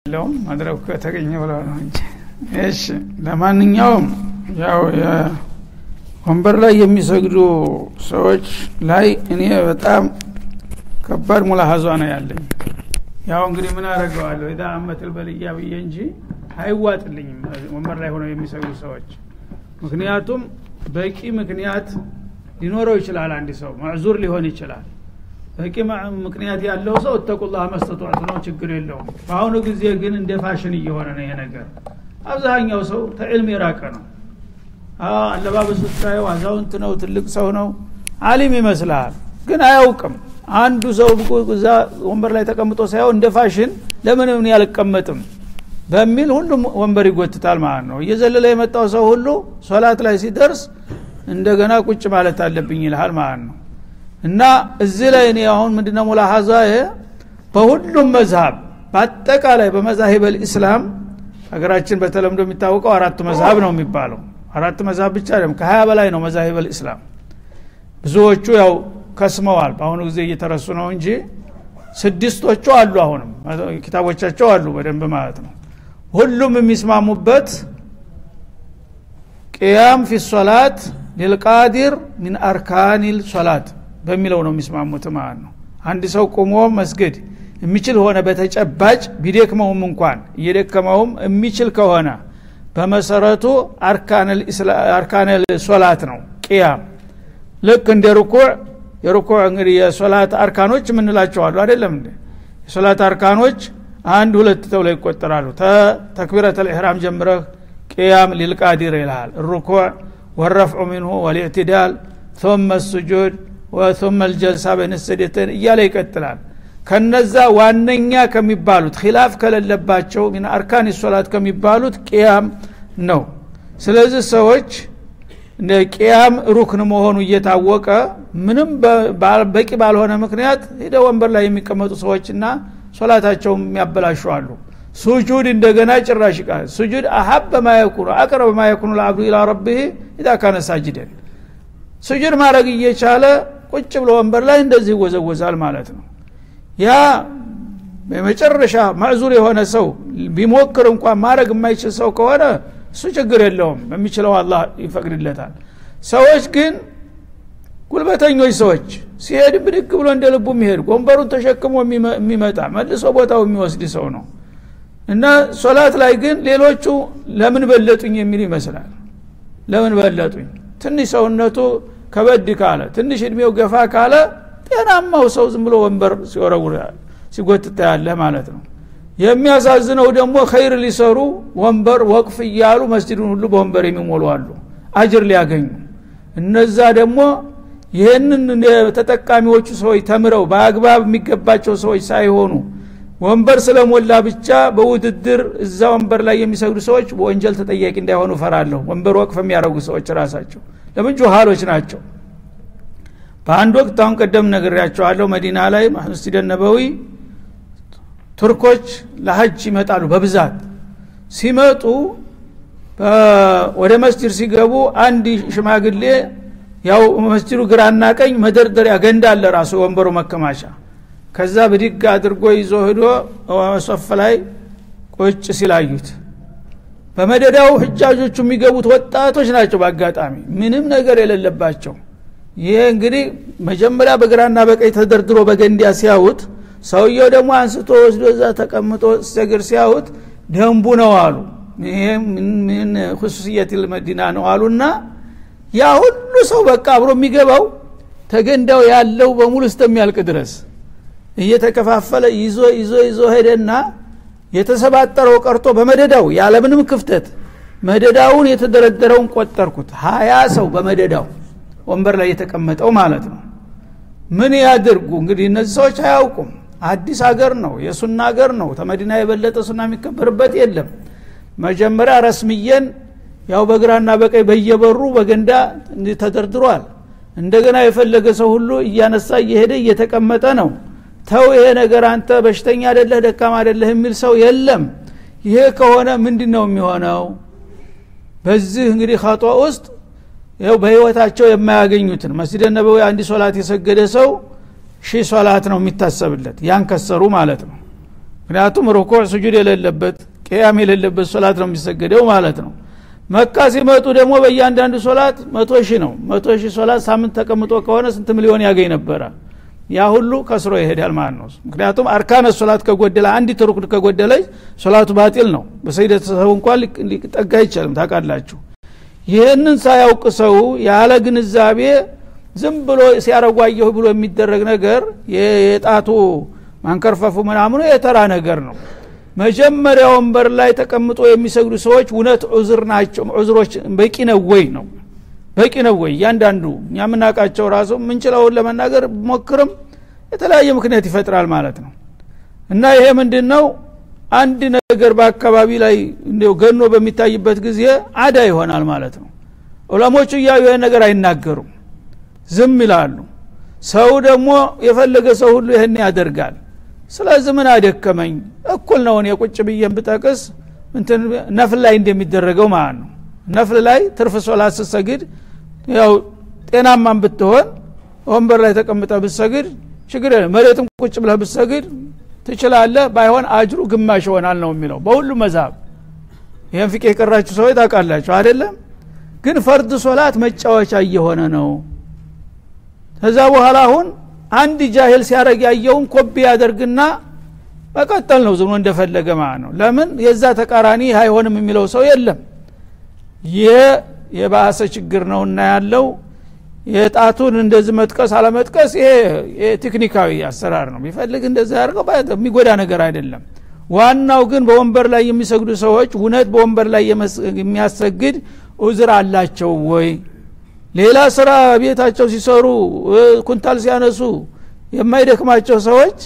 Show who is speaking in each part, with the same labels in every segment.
Speaker 1: ለውም መድረኩ ከተገኘ ብለው ነው እንጂ እሺ ለማንኛውም ያው ወንበር ላይ የሚሰግዱ ሰዎች ላይ እኔ በጣም ከባድ ሙላሀዟ ነው ያለኝ ያው እንግዲህ ምን አደረገዋለሁ ኢዛ አመትል በልያ ብዬ እንጂ አይዋጥልኝም ወንበር ላይ ሆነው የሚሰግዱ ሰዎች ምክንያቱም በቂ ምክንያት ሊኖረው ይችላል አንድ ሰው ማዕዙር ሊሆን ይችላል በቂ ምክንያት ያለው ሰው እተቁላህ መስተጧት ነው ችግር የለውም በአሁኑ ጊዜ ግን እንደ ፋሽን እየሆነ ነው ይሄ ነገር አብዛኛው ሰው ተዕልም የራቀ ነው አለባበሱ ስታየው አዛውንት ነው ትልቅ ሰው ነው አሊም ይመስልሃል ግን አያውቅም አንዱ ሰው እዛ ወንበር ላይ ተቀምጦ ሳይሆን እንደ ፋሽን ለምን እኔ አልቀመጥም በሚል ሁሉም ወንበር ይጎትታል ማለት ነው እየዘለለ የመጣው ሰው ሁሉ ሶላት ላይ ሲደርስ እንደገና ቁጭ ማለት አለብኝ ይልሃል ማለት ነው እና እዚህ ላይ እኔ አሁን ምንድነው ሙላሀዛ በሁሉም መዝሀብ በአጠቃላይ በመዛሂብ ልእስላም ሀገራችን በተለምዶ የሚታወቀው አራቱ መዝሀብ ነው የሚባለው አራት መዝሀብ ብቻ አይደለም ከሀያ በላይ ነው መዛሂብ ልእስላም ብዙዎቹ ያው ከስመዋል በአሁኑ ጊዜ እየተረሱ ነው እንጂ ስድስቶቹ አሉ አሁንም ኪታቦቻቸው አሉ በደንብ ማለት ነው ሁሉም የሚስማሙበት ቅያም ፊ ሶላት ሊልቃዲር ሚን አርካኒል ሶላት በሚለው ነው የሚስማሙት ማለት ነው አንድ ሰው ቁሞ መስገድ የሚችል ሆነ በተጨባጭ ቢደክመውም እንኳን እየደከመውም የሚችል ከሆነ በመሰረቱ አርካነል ሶላት ነው ቅያም ልክ እንደ ሩኩዕ የሩኩዕ እንግዲህ የሶላት አርካኖች የምንላቸዋሉ አይደለም እንዴ የሶላት አርካኖች አንድ ሁለት ተብለው ይቆጠራሉ ተክቢረት ልኢሕራም ጀምረህ ቅያም ሊልቃዲር ይልሃል ሩኩዕ ወረፍዑ ሚንሁ ወልእዕትዳል ثم السجود وثم الجلسة بين السجدتين እያለ ይቀጥላል ከነዛ ዋነኛ ከሚባሉት ኪላፍ ከሌለባቸው ሚን አርካን ሶላት ከሚባሉት ቅያም ነው ስለዚህ ሰዎች ቅያም ሩክን መሆኑ እየታወቀ ምንም በቂ ባልሆነ ምክንያት ሄደ ወንበር ላይ የሚቀመጡ ሰዎችና ሶላታቸውን የሚያበላሹ አሉ ሱጁድ እንደገና ጭራሽ ቃል ሱጁድ አሀበ ማየኩኑ አቅረበ ማየኩኑ ለአብዱ ኢላ ረቢህ ኢዛ ካነ ሳጅደን ሱጁድ ማድረግ እየቻለ ቁጭ ብሎ ወንበር ላይ እንደዚህ ይወዘወዛል ማለት ነው ያ የመጨረሻ ማዕዙር የሆነ ሰው ቢሞክር እንኳን ማድረግ የማይችል ሰው ከሆነ እሱ ችግር የለውም በሚችለው አላህ ይፈቅድለታል ሰዎች ግን ጉልበተኞች ሰዎች ሲሄድ ብድግ ብሎ እንደ ልቡ የሚሄድ ወንበሩን ተሸክሞ የሚመጣ መልሶ ቦታው የሚወስድ ሰው ነው እና ሶላት ላይ ግን ሌሎቹ ለምን በለጡኝ የሚል ይመስላል ለምን በለጡኝ ትንሽ ሰውነቱ ከበድ ካለ ትንሽ እድሜው ገፋ ካለ ጤናማው ሰው ዝም ብሎ ወንበር ሲወረውር ሲጎትታ ያለ ማለት ነው የሚያሳዝነው ደግሞ ኸይር ሊሰሩ ወንበር ወቅፍ እያሉ መስጅዱን ሁሉ በወንበር የሚሞሉ አሉ አጅር ሊያገኙ እነዛ ደግሞ ይህንን ተጠቃሚዎቹ ሰዎች ተምረው በአግባብ የሚገባቸው ሰዎች ሳይሆኑ ወንበር ስለሞላ ብቻ በውድድር እዛ ወንበር ላይ የሚሰግዱ ሰዎች በወንጀል ተጠያቂ እንዳይሆኑ ፈራለሁ ወንበር ወቅፍ የሚያደርጉ ሰዎች ራሳቸው ለምን ጁሃሎች ናቸው በአንድ ወቅት አሁን ቀደም ነግሬያቸዋለሁ መዲና ላይ መስጂድ ነበዊ ቱርኮች ለሀጅ ይመጣሉ በብዛት ሲመጡ ወደ መስጅድ ሲገቡ አንድ ሽማግሌ ያው መስጅዱ ግራና ቀኝ መደርደሪያ ገንዳ አለ ራሱ ወንበሩ መከማቻ ከዛ ብድግ አድርጎ ይዞ ሂዶ ሶፍ ላይ ቁጭ ሲላዩት በመደዳው ህጃጆቹ የሚገቡት ወጣቶች ናቸው በአጋጣሚ ምንም ነገር የሌለባቸው ይሄ እንግዲህ መጀመሪያ በግራና በቀኝ ተደርድሮ በገንዲያ ሲያዩት ሰውየው ደግሞ አንስቶ ወስዶ እዛ ተቀምጦ ሰግር ሲያዩት ደንቡ ነው አሉ ይሄ ምን ሁሱስየት መዲና ነው አሉና ያ ሁሉ ሰው በቃ አብሮ የሚገባው ተገንዳው ያለው በሙሉ እስተሚያልቅ ድረስ እየተከፋፈለ ይዞ ይዞ ይዞ ሄደና የተሰባጠረው ቀርቶ በመደዳው ያለምንም ክፍተት መደዳውን የተደረደረውን ቆጠርኩት ሀያ ሰው በመደዳው ወንበር ላይ የተቀመጠው ማለት ነው ምን ያድርጉ እንግዲህ እነዚህ ሰዎች አያውቁም አዲስ ሀገር ነው የሱና ሀገር ነው ተመዲና የበለጠ ሱና የሚከበርበት የለም መጀመሪያ ረስምየን ያው በግራና በቀኝ በየበሩ በገንዳ ተደርድሯል እንደገና የፈለገ ሰው ሁሉ እያነሳ እየሄደ እየተቀመጠ ነው ተው ይሄ ነገር አንተ በሽተኛ አደለህ ደካማ አደለህ የሚል ሰው የለም ይሄ ከሆነ ምንድን ነው የሚሆነው በዚህ እንግዲህ ከጧ ውስጥ ይው በህይወታቸው የማያገኙትን መስጅደ ነበዊ አንድ ሶላት የሰገደ ሰው ሺህ ሶላት ነው የሚታሰብለት ያን ከሰሩ ማለት ነው ምክንያቱም ሩኩዕ ስጁድ የሌለበት ቅያም የሌለበት ሶላት ነው የሚሰገደው ማለት ነው መካ ሲመጡ ደግሞ በእያንዳንዱ ሶላት መቶ ሺህ ነው መቶ ሺህ ሶላት ሳምንት ተቀምጦ ከሆነ ስንት ሚሊዮን ያገኝ ነበረ ያ ሁሉ ከስሮ ይሄዳል ማለት ነው ምክንያቱም አርካነ ሶላት ከጎደለ አንዲት ሩክን ከጎደለች ሶላቱ ባጢል ነው በሰይደት ሰው እንኳን ሊጠጋ አይቻልም ታውቃላችሁ ይህንን ሳያውቅ ሰው ያለ ግንዛቤ ዝም ብሎ ሲያረጓየሁ ብሎ የሚደረግ ነገር የጣቱ ማንከርፈፉ ምናምኑ የተራ ነገር ነው መጀመሪያ ወንበር ላይ ተቀምጦ የሚሰግዱ ሰዎች እውነት ዑዝር ናቸው ዑዝሮች በቂ ነው ወይ ነው በቂ ነው ወይ እያንዳንዱ እኛ የምናውቃቸው ራሱ ምንችለውን ለመናገር ሞክርም የተለያየ ምክንያት ይፈጥራል ማለት ነው እና ይሄ ምንድን ነው አንድ ነገር በአካባቢ ላይ እንዲው ገኖ በሚታይበት ጊዜ አዳ ይሆናል ማለት ነው ዑለሞቹ እያዩ ይህን ነገር አይናገሩም ዝም ይላሉ ሰው ደግሞ የፈለገ ሰው ሁሉ ይህን ያደርጋል ስለዚህ ምን አደከመኝ እኩል ነው እኔ ቁጭ ብዬን ብጠቅስ እንትን ነፍል ላይ እንደሚደረገው ማለት ነው ነፍል ላይ ትርፍ ሶላት ስትሰግድ ያው ጤናማን ብትሆን ወንበር ላይ ተቀምጠ ብትሰግድ ችግር የለም መሬትም ቁጭ ብለህ ብትሰግድ ትችላለህ ባይሆን አጅሩ ግማሽ ይሆናል ነው የሚለው በሁሉ መዛብ ይህን ፍቄ የቀራችሁ ሰዎች ታውቃላችሁ አይደለም ግን ፈርድ ሶላት መጫወቻ እየሆነ ነው ከዛ በኋላ አሁን አንድ ጃሂል ሲያደረግ ያየውን ኮቢ ያደርግና መቀጠል ነው ዝም እንደፈለገ ማለት ነው ለምን የዛ ተቃራኒ አይሆንም የሚለው ሰው የለም ይህ የባሰ ችግር ነው እና ያለው የጣቱን እንደዚህ መጥቀስ አለመጥቀስ ይሄ ቴክኒካዊ አሰራር ነው ቢፈልግ እንደዚህ ያደርገው የሚጎዳ ነገር አይደለም ዋናው ግን በወንበር ላይ የሚሰግዱ ሰዎች እውነት በወንበር ላይ የሚያሰግድ ኡዝር አላቸው ወይ ሌላ ስራ ቤታቸው ሲሰሩ ኩንታል ሲያነሱ የማይደክማቸው ሰዎች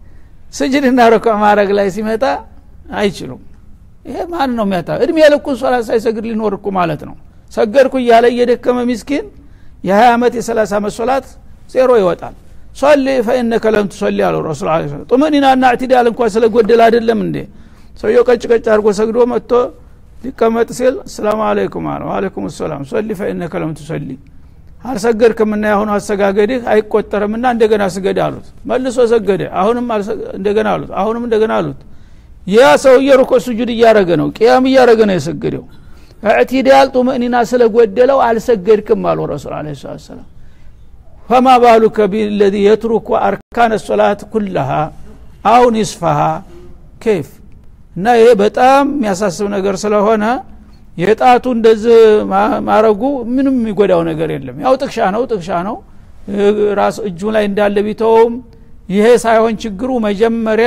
Speaker 1: ስጅድና ረኳ ማድረግ ላይ ሲመጣ አይችሉም ይሄ ማን ነው የሚያታ እድሜ ልኩን ሶላት ሳይሰግድ ሊኖር እኮ ማለት ነው ሰገድኩ እያለ እየደከመ ሚስኪን የ20 ዓመት የ30 ዓመት ሶላት ዜሮ ይወጣል ሶሊ ፈኢነከ ለም ትሶሊ አሉ ረሱል ለ ጡመኒናና እዕትዳል እንኳ ስለጎደል አይደለም እንዴ ሰውየው ቀጭ ቀጭ አድርጎ ሰግዶ መጥቶ ሊቀመጥ ሲል ሰላም አለይኩም አለ ዋለይኩም ሰላም ሶሊ ፈኢነከ ለም ትሶሊ አልሰገድክምና ያሁኑ አሰጋገድህ አይቆጠርምና እንደገና ስገድ አሉት መልሶ ሰገደ አሁንም እንደገና አሉት አሁንም እንደገና አሉት ያ ሰውዬ ሩኮ ስጁድ እያረገ ነው ቅያም እያረገ ነው የሰገደው እዕትዳል ጡመኒና ስለጎደለው አልሰገድክም አሉ ረሱል አለ ሰላም ፈማ ባሉከ ቢለዚ የትሩኩ አርካነ ሶላት ኩለሃ አው ኒስፈሃ ኬፍ እና ይሄ በጣም የሚያሳስብ ነገር ስለሆነ የጣቱ እንደዚህ ማረጉ ምንም የሚጎዳው ነገር የለም ያው ጥቅሻ ነው ጥቅሻ ነው ራስ እጁ ላይ እንዳለ ቢተውም ይሄ ሳይሆን ችግሩ መጀመሪያ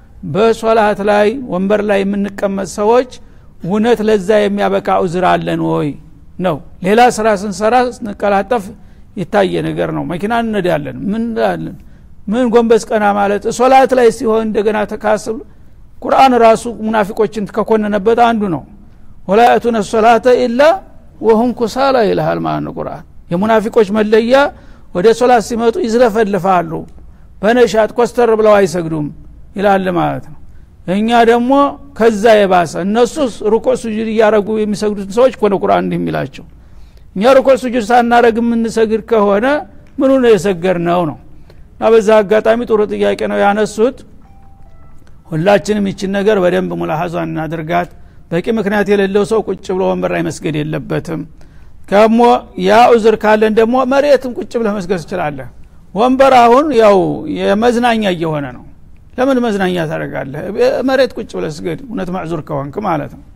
Speaker 1: በሶላት ላይ ወንበር ላይ የምንቀመጥ ሰዎች እውነት ለዛ የሚያበቃ ኡዝር አለን ወይ ነው ሌላ ስራ ስንሰራ ስንቀላጠፍ የታየ ነገር ነው መኪና እንነዳለን ምን ላለን ምን ጎንበስ ቀና ማለት ሶላት ላይ ሲሆን እንደገና ተካስብ ቁርአን ራሱ ሙናፊቆችን ከኮነነበት አንዱ ነው ወላ ያቱነ ሶላተ ኢላ ወሁም ኩሳላ ይልሃል ማለት ነው ቁርአን የሙናፊቆች መለያ ወደ ሶላት ሲመጡ ይዝለፈልፋሉ በነሻት ኮስተር ብለው አይሰግዱም ይላል ማለት ነው እኛ ደግሞ ከዛ የባሰ እነሱ ሩኮ ሱጁድ እያረጉ የሚሰግዱትን ሰዎች ኮነ ቁርአን እንዲህ የሚላቸው እኛ ሩኮ ሱጁድ ሳናረግ የምንሰግድ ከሆነ ምኑ ነው የሰገር ነው ነው እና በዛ አጋጣሚ ጥሩ ጥያቄ ነው ያነሱት ሁላችንም ይችን ነገር በደንብ ሙላሀዟ እናድርጋት በቂ ምክንያት የሌለው ሰው ቁጭ ብሎ ወንበር ላይ መስገድ የለበትም ከሞ ያ ኡዝር ካለን ደግሞ መሬትም ቁጭ ብለህ መስገድ ትችላለህ ወንበር አሁን ያው የመዝናኛ እየሆነ ነው ለምን መዝናኛ ታደረጋለህ መሬት ቁጭ ብለህ ስገድ እውነት ማዕዙር ከሆንክ ማለት ነው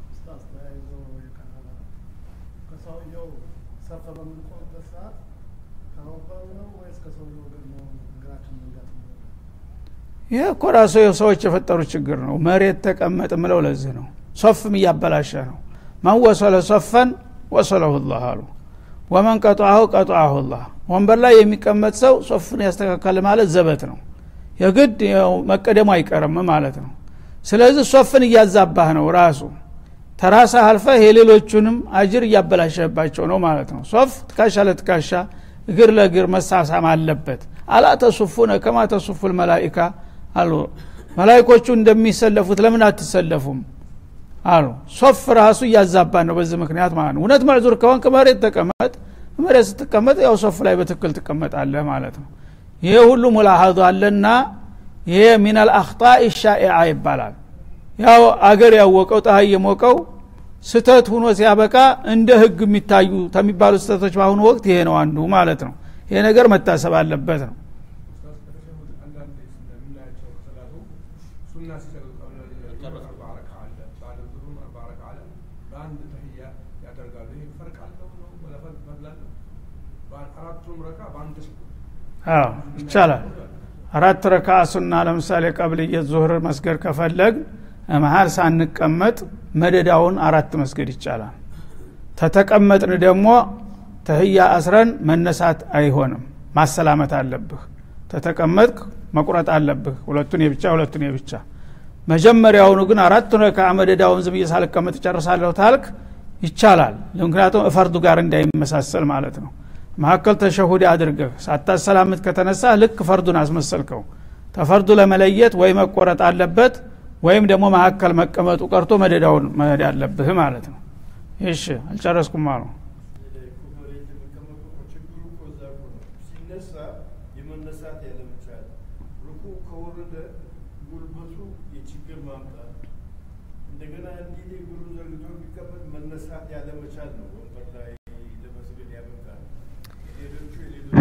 Speaker 1: ይህ እኮ ራሱ ሰዎች የፈጠሩ ችግር ነው መሬት ተቀመጥ ምለው ለዚህ ነው ሶፍም እያበላሸ ነው መን ወሰለ ሶፈን ወሰለሁ ላህ አሉ ወመን ቀጧሁ ቀጧሁ ላህ ወንበር ላይ የሚቀመጥ ሰው ሶፍን ያስተካከል ማለት ዘበት ነው የግድ መቀደሙ አይቀርም ማለት ነው ስለዚህ ሶፍን እያዛባህ ነው ራሱ ተራሳ አልፈህ የሌሎቹንም አጅር እያበላሸባቸው ነው ማለት ነው ሶፍ ትካሻ ለትካሻ እግር ለእግር መሳሳም አለበት አላ ተሱፉነ ከማ ተሱፉ ልመላኢካ አሉ መላይኮቹ እንደሚሰለፉት ለምን አትሰለፉም አሉ ሶፍ ራሱ እያዛባ ነው በዚህ ምክንያት ማለት ነው እውነት መዕዙር ከሆንክ መሬት ተቀመጥ መሬት ስትቀመጥ ያው ሶፍ ላይ በትክክል ትቀመጣለህ ማለት ነው ይሄ ሁሉ ሙላሀዙ አለና ይሄ ሚናል አክጣኢ ሻኢዓ ይባላል ያው አገር ያወቀው ፀሐይ የሞቀው ስተት ሁኖ ሲያበቃ እንደ ህግ የሚታዩ ከሚባሉ ስተቶች በአሁኑ ወቅት ይሄ ነው አንዱ ማለት ነው ይሄ ነገር መታሰብ አለበት ነው አዎ ይቻላል አራት ረካ ሱና ለምሳሌ ቀብልየት ዙህር መስገድ ከፈለግ መሀል ሳንቀመጥ መደዳውን አራት መስገድ ይቻላል ተተቀመጥን ደግሞ ተህያ አስረን መነሳት አይሆንም ማሰላመት አለብህ ተተቀመጥክ መቁረጥ አለብህ ሁለቱን የብቻ ሁለቱን የብቻ መጀመሪያውኑ ግን አራቱን ረካ መደዳውን ዝም ሳልቀመጥ ጨርሳለሁ ታልክ ይቻላል ምክንያቱም እፈርዱ ጋር እንዳይመሳሰል ማለት ነው መካከል ተሸሁድ አድርገህ ሳታሰላምት ከተነሳ ልክ ፈርዱን አስመሰልከው ተፈርዱ ለመለየት ወይ መቆረጥ አለበት ወይም ደግሞ መካከል መቀመጡ ቀርቶ መደዳውን መሄድ አለብህ ማለት ነው እሺ አልጨረስኩም አሉ
Speaker 2: የመነሳት ያለመቻል ሩኩ ከወረደ ጉልበቱ የችግር ማምጣት እንደገና እንዲህ እግሩ ዘርግቶ ቢቀመጥ መነሳት ያለመቻል ነው ወንበር ላይ ለመስገድ ያበቃል ሌሎቹ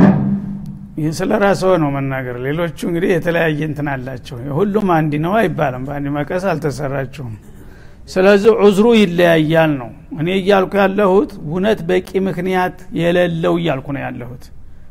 Speaker 1: ይህ ስለ ራስዎ ነው መናገር ሌሎቹ እንግዲህ የተለያየ እንትን አላቸው ሁሉም አንድ ነው አይባልም በአንድ መቀስ አልተሰራችሁም ስለዚህ ዑዝሩ ይለያያል ነው እኔ እያልኩ ያለሁት እውነት በቂ ምክንያት የሌለው እያልኩ ነው ያለሁት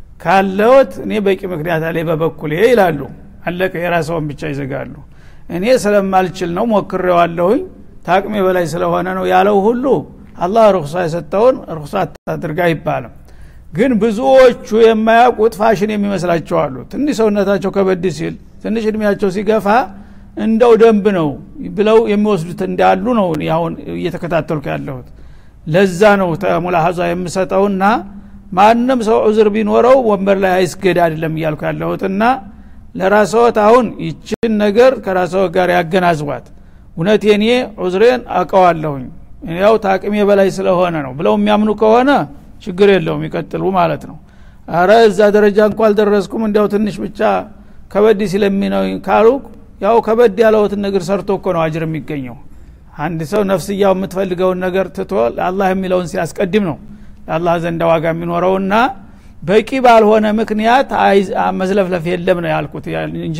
Speaker 1: ካለውት እኔ በቂ ምክንያት አለ በበኩሌ ይላሉ አለቀ የራሰውን ብቻ ይዘጋሉ እኔ ስለማልችል ነው ሞክሬዋለሁኝ ታቅሜ በላይ ስለሆነ ነው ያለው ሁሉ አላህ ርኩሳ የሰጠውን ርኩሳ አታድርግ አይባልም ግን ብዙዎቹ የማያውቁት ፋሽን የሚመስላቸው አሉ ትንሽ ሰውነታቸው ከበድ ሲል ትንሽ እድሜያቸው ሲገፋ እንደው ደንብ ነው ብለው የሚወስዱት እንዳሉ ነው አሁን እየተከታተልኩ ያለሁት ለዛ ነው ተሙላሀዛ የምሰጠውና ማንም ሰው ዑዝር ቢኖረው ወንበር ላይ አይስገድ አይደለም እያልኩ ያለሁትና ለራስዎት አሁን ይችን ነገር ከራስዎት ጋር ያገናዝቧት እውነት የኔ ዑዝሬን አውቀዋለሁኝ ያው ታቅሜ በላይ ስለሆነ ነው ብለው የሚያምኑ ከሆነ ችግር የለውም ይቀጥሉ ማለት ነው አረ እዛ ደረጃ እንኳ አልደረስኩም እንዲያው ትንሽ ብቻ ከበድ ሲለሚነው ካሉ ያው ከበድ ያለውትን ነገር ሰርቶ እኮ ነው አጅር የሚገኘው አንድ ሰው ነፍስያው የምትፈልገውን ነገር ትቶ ለአላህ የሚለውን ሲያስቀድም ነው ለአላህ ዘንዳ ዋጋ የሚኖረውና በቂ ባልሆነ ምክንያት መዝለፍለፍ የለም ነው ያልኩት እንጂ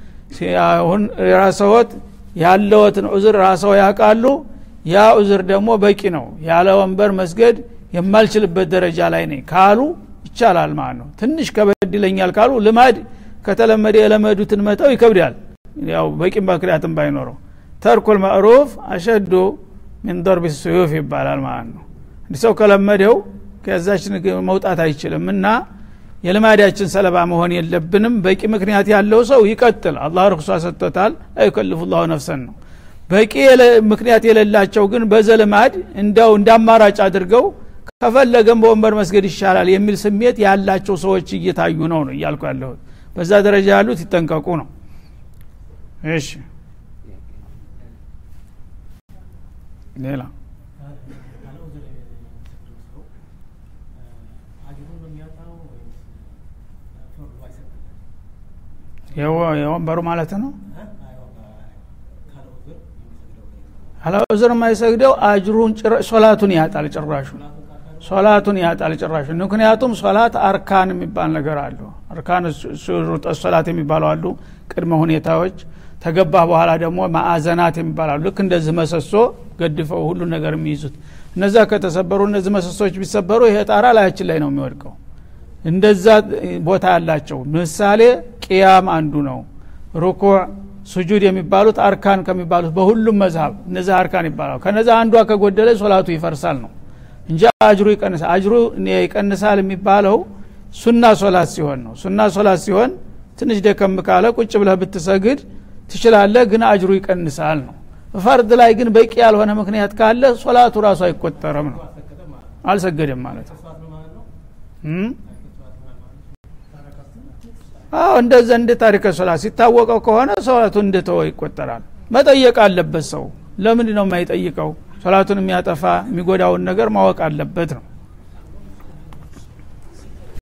Speaker 1: አሁን የራሰወት ያለወትን ዑዝር ራሰው ያውቃሉ ያ ዑዝር ደግሞ በቂ ነው ያለ ወንበር መስገድ የማልችልበት ደረጃ ላይ ነኝ ካሉ ይቻላል ማለት ነው ትንሽ ከበድ ይለኛል ካሉ ልማድ ከተለመደ የለመዱትን መተው ይከብዳል ያው በቂ ምክንያትም ባይኖረው ተርኩል ማዕሩፍ አሸዱ ሚን ዶርቢ ስዩፍ ይባላል ማለት ነው እንዲ ሰው ከለመደው ከዛች መውጣት አይችልም እና የልማዳችን ሰለባ መሆን የለብንም በቂ ምክንያት ያለው ሰው ይቀጥል አላህ ርኩሷ ሰጥቶታል አይከልፉ ላሁ ነፍሰን ነው በቂ ምክንያት የሌላቸው ግን በዘልማድ እንዳው እንዳማራጭ አድርገው ከፈለገም በወንበር መስገድ ይሻላል የሚል ስሜት ያላቸው ሰዎች እየታዩ ነው ነው እያልኩ ያለሁት በዛ ደረጃ ያሉት ይጠንቀቁ ነው እሺ ሌላ የወንበሩ ማለት ነው አላ ዑዝር የማይሰግደው አጅሩን ሶላቱን ያጣል ጭራሹ ሶላቱን ያጣል ጭራሹ ምክንያቱም ሶላት አርካን የሚባል ነገር አሉ አርካን ሹሩጥ ሶላት የሚባሉ አሉ ቅድመ ሁኔታዎች ተገባህ በኋላ ደግሞ ማዕዘናት የሚባላሉ ልክ እንደዚህ መሰሶ ገድፈው ሁሉ ነገር የሚይዙት እነዛ ከተሰበሩ እነዚህ መሰሶች ቢሰበሩ ይሄ ጣራ ላያችን ላይ ነው የሚወድቀው እንደዛ ቦታ ያላቸው ምሳሌ ቅያም አንዱ ነው ሩኩዕ ሱጁድ የሚባሉት አርካን ከሚባሉት በሁሉም መዝሀብ እነዚህ አርካን ይባላሉ ከነዛ አንዷ ከጎደለ ሶላቱ ይፈርሳል ነው እንጂ አጅሩ ይቀንሳል አጅሩ ይቀንሳል የሚባለው ሱና ሶላት ሲሆን ነው ሱና ሶላት ሲሆን ትንሽ ደከም ካለ ቁጭ ብለህ ብትሰግድ ትችላለህ ግን አጅሩ ይቀንሳል ነው ፈርድ ላይ ግን በቂ ያልሆነ ምክንያት ካለ ሶላቱ ራሱ አይቆጠርም ነው አልሰገደም ማለት ነው አዎ እንደዛ እንደ ታሪከ ሶላት ሲታወቀው ከሆነ ሶላቱ እንደተወ ይቆጠራል መጠየቅ አለበት ሰው ለምንድ ነው የማይጠይቀው ሶላቱን የሚያጠፋ የሚጎዳውን ነገር ማወቅ አለበት ነው